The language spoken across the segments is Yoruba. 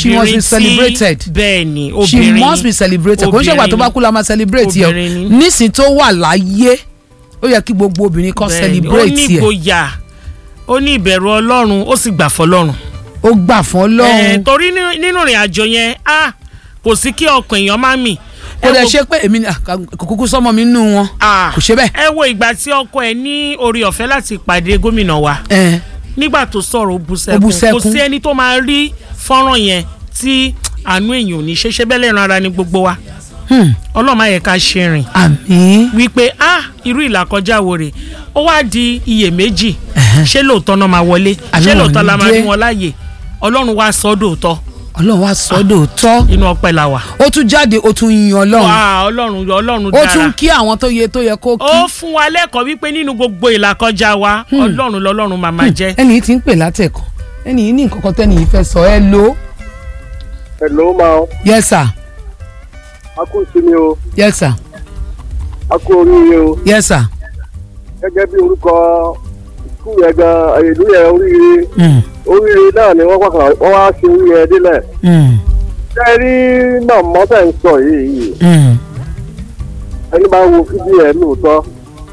she must be obìnrin tí celebrated bẹ́ẹ̀ ni she obìnrin must be celebrated kò ń ṣègbà tó bá kú la máa celebrate yẹ Obìnrin ni. o nísìn tó wà láyé ó yẹ kí gbogbo obìnrin kan ó celebrate ní yẹ ìgboyà ó ní ìbẹ̀rù ọlọ́run ó sì gbà fọlọ́run. ó gbà fún Eh, ọlọ́run torí ní- nínú ìrìn àjò yẹn ah, kò sí kí ọkàn èèyàn má mì. kò Ẹ dẹ̀ wo- ṣe pé èmi ni- ah, kò kúkú sọmọ mi nínú wọn ah, kò ṣe bẹ́ẹ̀ ẹ wo ìgbà tí ọkọ ẹ ní orí ọ̀fẹ́ láti pàdé gómìnà wa ẹ nígbà tó sọ̀rọ̀ ó bú Ó bú sẹ́kún kò sẹ́kún. sí ẹni tó máa rí fọ́nrán yẹn tí àánú èèyàn ò ní ṣe ṣe bẹ́ẹ̀ lẹ́ran ara ní gbogbo wa hmm, ọlọ́run má yẹ ká ṣe rìn àmín wípé ah irú ìlàkọjá wo rè ó wá di iyèméjì Ẹ̀hẹ́n. ṣé lóòótọ́ náà máa wọlé Àbí ṣé wọn ò lóòótọ́ ní la máa dé? rí wọn láàyè ọlọ́run wá sọ ọ́ dòótọ́ ọlọ́run wá sọ́dọ̀ tọ́ inú ọpẹ́ la wà. ó tún jáde ó tún yin ọlọ́run wà ọlọ́run ọlọ́run ó dára tún kí àwọn tó yẹ tó yẹ kó kí ó fún wa lẹ́kọ̀ọ́ wípé nínú gbogbo ìlàkọjá wa ọlọ́run lọ́lọ́run máa máa jẹ́. ẹni yìí ti ń pè látẹ̀kọ́ ẹni yìí ní nǹkan kan tẹ́ni yìí fẹ́ sọ ẹ ló Hello máa yes sir a kú ìsinmi o yes sir a kú oríire o yes sir gẹ́gẹ́ bí orúkọ skul yẹn gan ìlú yẹn oríire mm, oríire náà ni wọ́n pàkàn wọ́n wá ṣe oríire délẹ̀. mm, ṣé ẹ rí náà mọ́tẹ̀ ń sọ yìí yìí mm. ẹni bá wo fídíò ẹ̀ lóòótọ́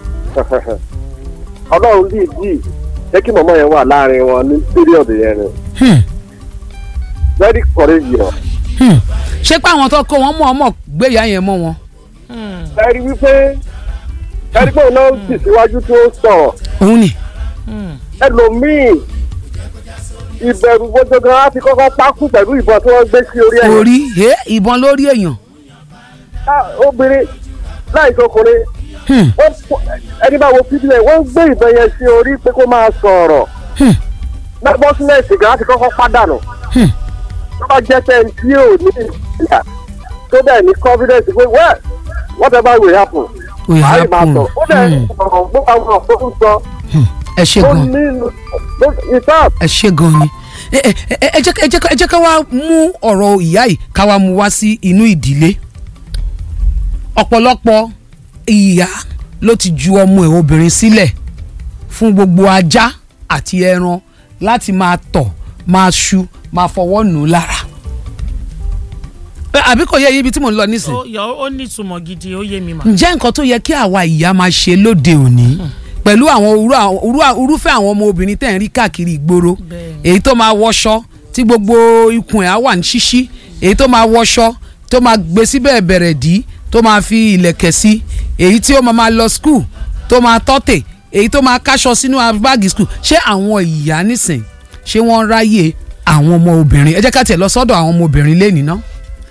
ọlọ́run dìídì jẹ́ kí mọ̀mọ́ yẹn wà láàrin wọn ní píríọ̀dù yẹn ni Hmm, very courageous. hmm. ṣé pé àwọn tó kó wọn mọ̀ ọmọ gbéyà yẹn mọ́ wọn ẹ rí wípé ẹ rí pé òun náà sì síwájú tó sọ̀rọ̀ òun ni ẹlòmíì ìbẹ̀rù gbogbo á ti kọ́kọ́ pákú pẹ̀lú ìbọn tí wọ́n gbé sí orí ẹ̀. orí ẹ ìbọn lórí èèyàn Ah, obìnrin láì sọkùnrin Hmm, wọ́n pọ̀- ẹni bá wo fídíò ẹ̀ wọ́n gbé ìbọn yẹn sí orí pé kó máa sọ̀rọ̀ hmm, bọ́sílẹ̀sì gan á ti kọ́kọ́ pàdánù hmm. tó bá jẹ́ pé ẹni tí ò ní ìgbà tó dẹ̀ ní confidence pé well whatever will happen Will àá lè máa happen. sọ ó dẹ̀ Hmm. ọ̀rọ̀ gbọ́ àwọn ọ̀rọ̀ tó ń sọ Hmm. ẹ ṣe ó gan ní ìtàn ẹ ṣe gan ni ẹ ẹ ẹ ẹ jẹ́ ká- ẹ jẹ́ ká- ẹ jẹ́ ká wá mú ọ̀rọ̀ ìyá yìí ká wá mú wá sí inú ìdílé ọ̀pọ̀lọpọ̀ ìyá ló ti ju ọmọ ẹ̀ obìnrin sílẹ̀ fún gbogbo ajá àti ẹran láti máa tọ̀ máa ṣu máa fọwọ́ nù ú lára Ẹ, àbí kò yẹ ibi tí mò ń lọ nísìn ó yọ ó ní ìtumọ̀ gidi ó yé mi mà. ǹjẹ́ nǹkan tó yẹ kí àwa ìyá máa ṣe lóde òní pẹ̀lú àwọn irú àwọn- irú- irúfẹ́ àwọn ọmọ obìnrin tẹ̀ ń rí káàkiri ìgboro Bẹ́ẹ̀ni. èyí tó máa wọṣọ tí gbogbo ikùn ẹ̀ á wà ní ṣíṣí èyí tó máa wọṣọ tó máa gbé síbẹ̀ bẹ̀rẹ̀ dí tó máa fi ilẹ̀kẹ̀ sí èyí tí ó máa máa lọ skul tó máa tọ́tẹ̀ èyí tó máa káṣọ sínú báàgì skul ṣé àwọn ìyá nísìn ṣé wọ́n ráyè àwọn ọmọ obìnrin ẹ jẹ́ ká tiẹ̀ lọ sọ́dọ̀ àwọn ọmọ obìnrin lẹ́nìí ná.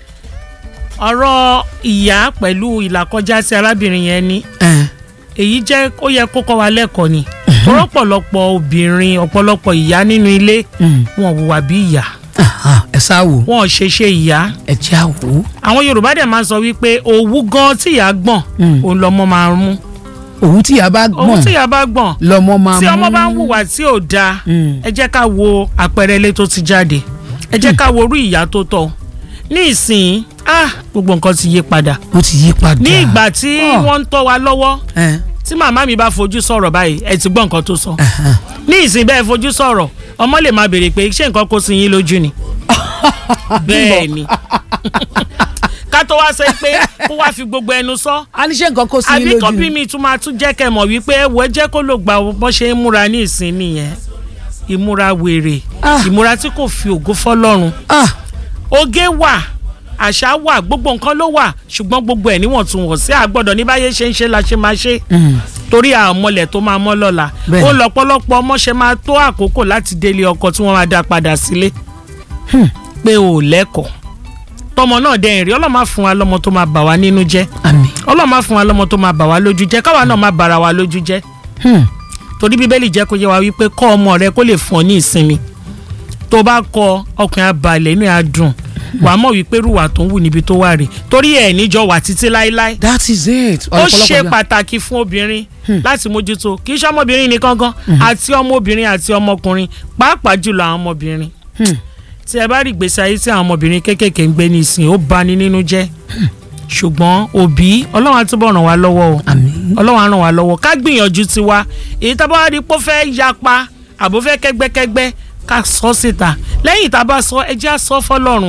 ọ̀rọ̀ ìyá pẹ̀lú ìlàkọjá tí arábìnrin yẹn ní ẹ èyí jẹ́ ó yẹ kó kọ́ wa lẹ́kọ̀ọ́ ni ọ̀pọ̀lọpọ̀ obìnrin ọ̀pọ̀lọpọ̀ ìyá nínú ilé Mm. wọn hùwà bí ìyá aha, ẹ sá wò wọn ò ṣe ṣe ìyá ẹ já wò ó. àwọn yorùbá dẹ̀ máa ń sọ wípé òwú gan tí ìyá gbọ̀n Mm. òun lọmọ máa ń mú òun tí ìyá bá òwú gbọ̀n tí ìyá bá gbọ̀n lọmọ máa tí mú. ọmọ bá ń hùwà tí ò dáa Mm. ẹ jẹ́ ká wo àpẹẹrẹ ilé tó ti jáde ẹ jẹ́ ká wo orú ìyá tó tọ́ ní ìsìn ah gbogbo nǹkan ti yí padà ó ti yí padà. ní ìgbà tí Oh. wọ́n ń tọ́ wa lọ́wọ́ ẹ tí màmá mi bá fojú sọ̀rọ̀ báyìí ẹ ti gbọ́ nǹkan tó sọ ẹhàn. ní ìsìn bẹ́ẹ̀ fojú sọ̀rọ̀ ọmọ lè máa béèrè pé ṣé nǹkan kó sí yín lójú ni bẹ́ẹ̀ ni ká tó wá sọ pé kó wá fi gbogbo ẹnu sọ a ní ṣe nǹkan kó sí yín àbí lójú kan bí ni. mi tún máa tún jẹ́ kẹ́ mọ̀ wípé ẹ̀wọ̀ ẹ jẹ́ kó lò gbà bọ́ ṣe ń múra ní ìsìn nìyẹn ìmúra wèrè Ah. ìmúra tí kò fi ògo fọlọ́run Ah, oge wà àṣà wà gbogbo nǹkan ló wà ṣùgbọ́n gbogbo ẹ̀ níwọ̀ntúnwọ̀nsí àgbọ̀dọ̀ ní báyé ṣe ń ṣe la ṣe máa ṣe mm, torí àmọ́lẹ̀ tó máa mọ́ lọ́la Bẹ́ẹ̀. ó lọ́pọ̀lọpọ̀ ọmọ ṣe máa tó àkókò láti délé ọkọ tí wọ́n máa dá padà sílé Hmm. pé ò lẹ́kọ̀ọ́ tọmọ náà dẹ́yìn rí ọlọ́mà fún wa lọ́mọ tó máa bà wá nínú jẹ́ àmín. ọlọ́mà fún wa lọ́mọ tó máa bà wá lójú jẹ́ káwa náà máa bàrà wa lójú jẹ́ Hmm. torí bíbélì jẹ́ kó yé wa wípé kọ́ ọmọ rẹ kó lè fún ọ ní ìsinmi tó bá kọ ọkùnrin abalẹ̀ inú ẹ̀ á dùn wàá mọ̀ wípé rúwà tó ń wù níbi tó wà rè torí ẹ̀ níjọ wà títí láéláé that is it. ó Ọ̀pọ̀lọpọ̀ ṣe gbà- pàtàkì fún obìnrin láti mójútó kì í ṣe ọmọbìnrin nìkan gan àti ọmọbìnrin àti ọmọkùnrin pàápàá jùlọ àwọn ọmọbìnrin Hmm. tí ẹ bá rí ìgbésí ayé tí àwọn ọmọbìnrin kéékèèké ń gbé ní ìsìn ó bani nínú jẹ́ ṣùgbọ́n òbí ọlọ́run á túbọ̀ ràn wá lọ́wọ́ o àmín. ọlọ́run á ràn wá lọ́wọ́ ká gbìyànjú tiwa èyí tá a bá wá rí pé ó fẹ́ yapa àbó fẹ́ kẹ́gbẹ́kẹ́gbẹ́ ká sọ síta lẹ́yìn tá a bá sọ ẹ jẹ́ á sọ fọlọ́run